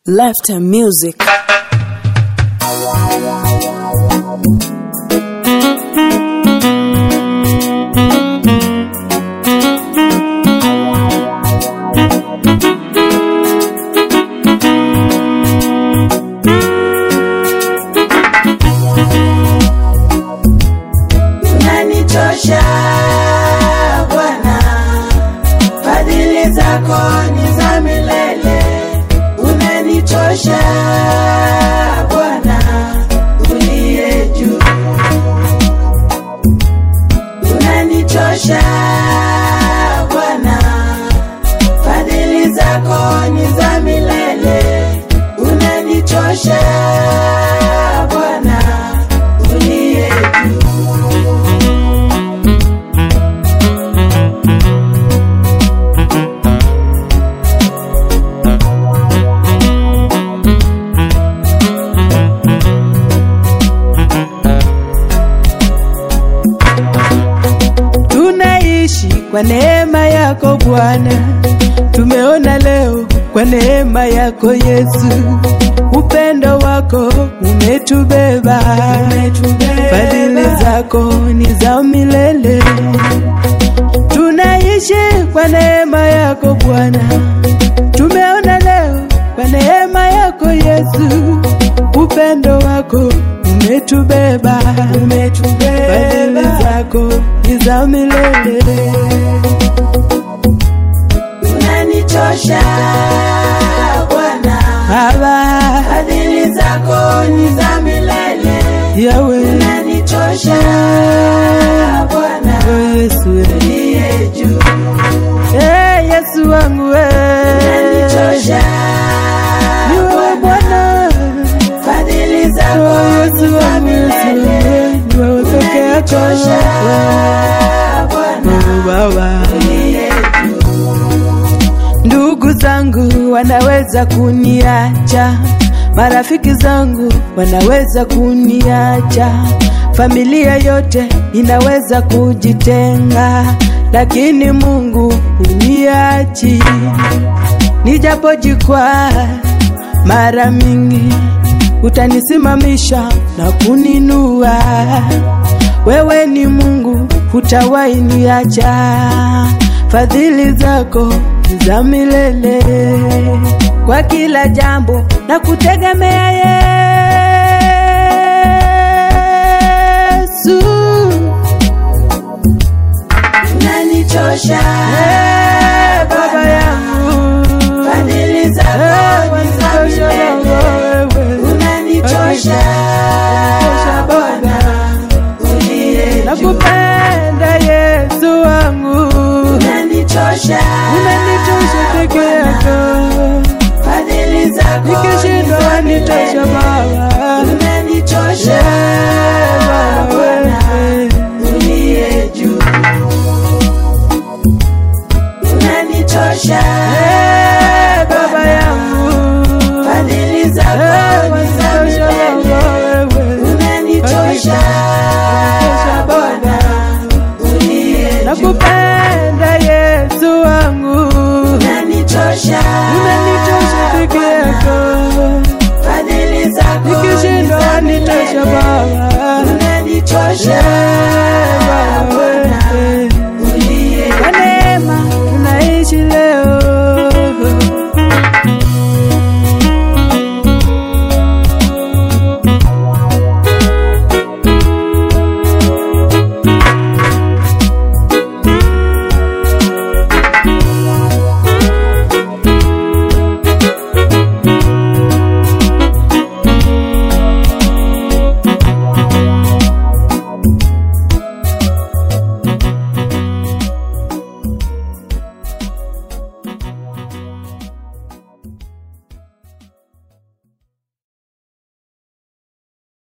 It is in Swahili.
Lifetime Music. Unanitosha Bwana, fadhili zako ni za milele. Unanitosha Bwana, uliye juu. Unanitosha Bwana, fadhili zako ni za milele. Unanitosha Bwana, uliye juu. Tunaishi kwa neema yako Bwana, tumeona leo kwa neema yako Yesu, upendo wako umetubeba, fadhili zako ni za milele. Tunaishi kwa neema yako Bwana, tumeona leo kwa neema yako Yesu, upendo wako umetubeba, fadhili zako ni za milele. Unanitosha Bwana, Baba fadhili zako ni za milele. yawe Unanitosha Bwana, oh Yesu, uliye juu. eh Yesu wangu Unanitosha eh, ni wewe Bwana, Bwana, fadhili zako oh ni Yesu za wangu Yesu, milele. eh, ni wewe peke yako Unanitosha Bwana, oh Baba. uliye juu. Ndugu zangu wanaweza kuniacha, marafiki zangu wanaweza kuniacha, familia yote inaweza kujitenga, lakini Mungu uniachi. Nijapojikwaa mara mingi, utanisimamisha na kuninua. Wewe ni Mungu, hutawahi niacha. Fadhili zako ni za milele, kwa kila jambo na kutegemea Yesu. Unanitosha Eh, Baba yangu, fadhili zako Eh, ni za wanitosha milele. Baba wewe. Unanitosha Bwana, uliye juu. Nakupenda Yesu wangu, Unanitosha unanitosha peke yako, fadhili zako nikishindwa ni za wanitosha milele. Baba. Unanitosha Bwana, uliye juu. Unanitosha Baba yangu, fadhili zako ni za milele. Unanitosha Bwana, uliye juu. nakupenda Yesu wangu, Unanitosha unanitosha peke yako, fadhili zako ni nikishindwa za wanitosha milele. Baba. Unanitosha